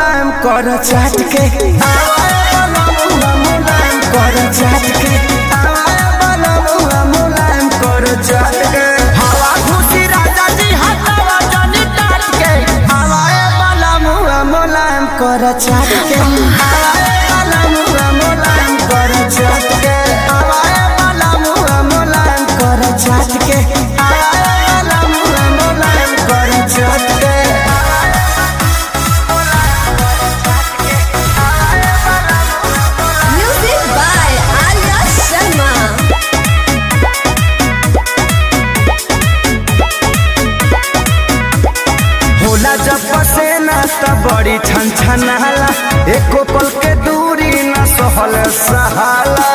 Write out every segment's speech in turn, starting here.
मुलायम कर चाट के आवाए बलमुआ मुलायम कर चाट के आवाए बलमुआ मुलायम कर चाट के हवा खुशी राजा जी हटावा जानी टाट के आवाए बलमुआ मुलायम कर चाट के आवाए बलमुआ मुलायम कर चाट के आवाए बलमुआ मुलायम कर चाट के आवाए बलमुआ मुलायम कर चाट के Music by Arya Sharma. होला जब पसेना त बड़ी छन छनाला एको पल के दूरी न सहल सहाला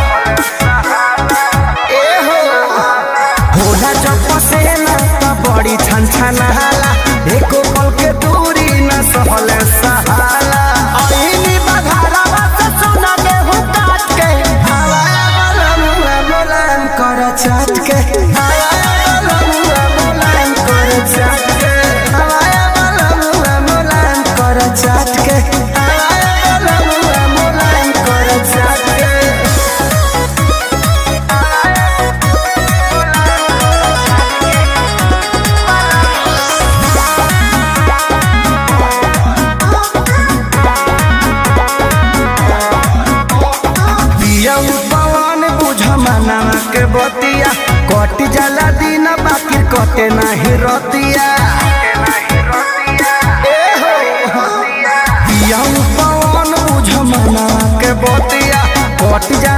ए हो होला जब पसेना त बड़ी छन छनाला एको पल के दूरी न सहल सहाला ऐनी बघारावा से सोना गेहूं काट के हवाया वाला मुआ मुलायम कर चाट के हवाया वाला मुआ मुलायम कर चाट के हवाया वाला मुआ मुलायम कर चाट के हवाया वाला मुआ मुलायम कर चाट के पिया पवन बुझ मनावा के बतिया कट जाला दिन बाकी कटे नाही रतिया ए हो पिया पवन बुझ मनावा के बतिया कट जाला